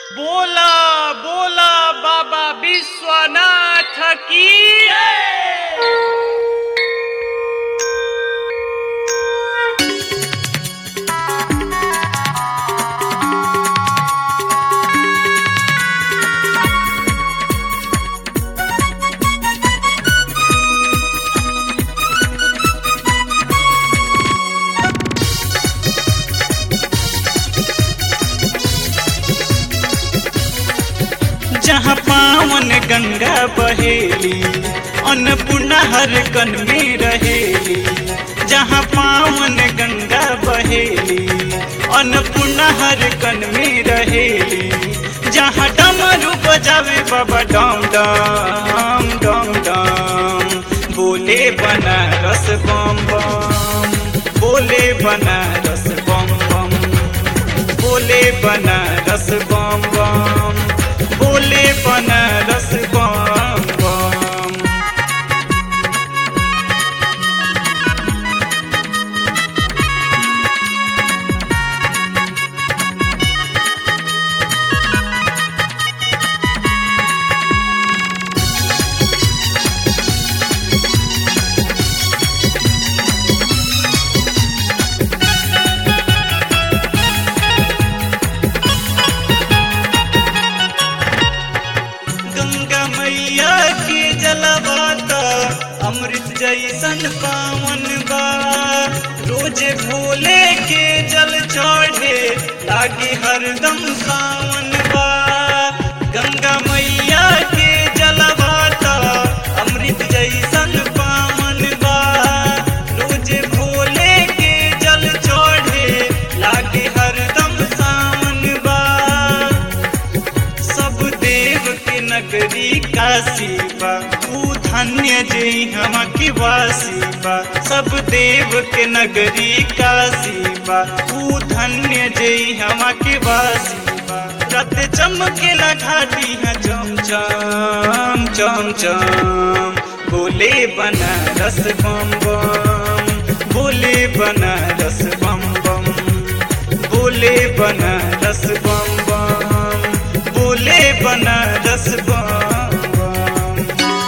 बोला बोला बाबा विश्वनाथ की जहाँ पावन गंगा बहेली अन्नपूर्णा हर कन में रहेली जहाँ पावन गंगा बहेली अन्नपूर्णा हर कन में रहेली जहाँ डमरू बजावे बाबा डम डम डम डम बोले बनारस बम बम बोले बनारस बम बम बोले बनारस बम बम बोले बनारस बम बम गंगा मैया के जलवाता अमृत जैसन पावन बा रोज भोले के जल चढ़े लागे हरदम सावन बा गंगा मैया के जलवाता अमृत जैसन पावन बा रोज भोले के जल चढ़े लागे हरदम सावन बा सब देव के नगरी काशी बा ऊ धन्य जे हम के वासी बा सब देव के नगरी काशी बा ऊ धन्य जे हम के वासी बा रत चमकेला घाटी है चम चम चम चम बोले बनारस बम बम बोले बनारस बम बम बोले बनारस बम बम बोले बनारस बम बम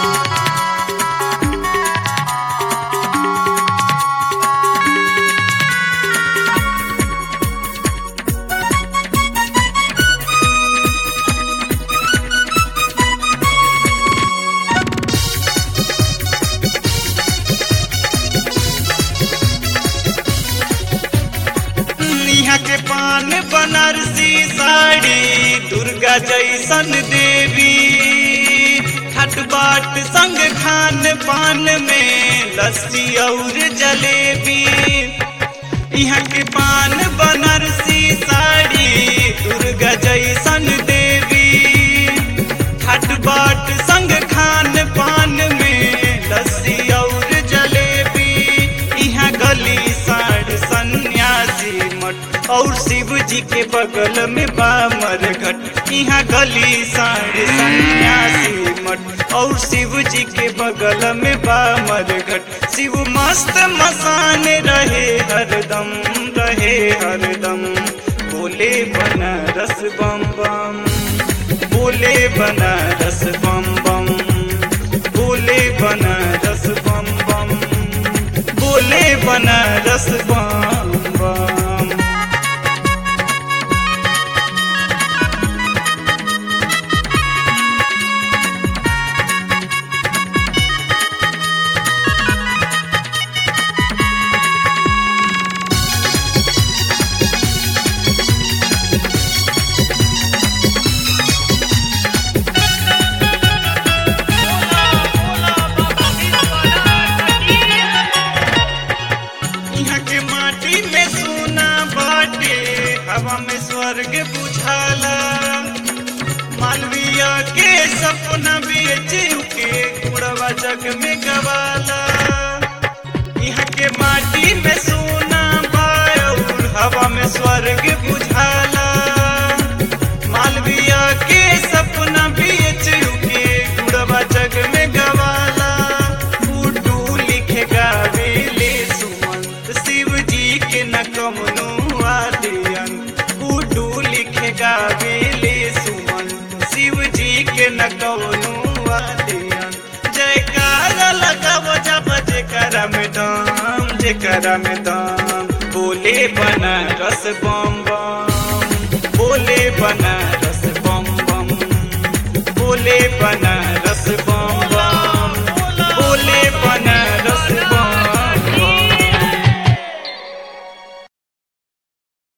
यहाँ के पान बनारसी साड़ी दुर्गा जैसन देवी खट बाट संग खान पान में लस्सी और जलेबी यहाँ के पान बनारसी साड़ी दुर्गा जैसन देवी खट बाट संग खान पान में लस्सी और जलेबी यहाँ गली साढ़ सन्यासी मठ और शिव जी के बगल में बामर घट यहाँ गली साढ़ सन्यासी मठ और शिव जी के बगल में बामर घट शिव मस्त मसान रहे हरदम रहे हरदम बोले बनारस बम बम बोले बनारस बम बम बोले बनारस बम बम बोले बनारस बम बम बोला बोला बाबा विश्वनाथ की यहाँ के माटी में सोना बाटे हवा में स्वर्ग बुझाला मालविया के सपना बेच के कुड़वा जग में गवाला यहाँ के माटी में सोना बाउर हवा में स्वर्ग बुझाला मालविया के सपना बेच के कुड़वा जग में गवाला उडू लिखे गावेले सुमंत शिव जी के न कमनो आदियन उडू लिखे गावेले सुमंत लगाव जब जेकरा में दम जेकरा में दम बोले बनारस बम बम बोले बनारस बम बम बोले बनारस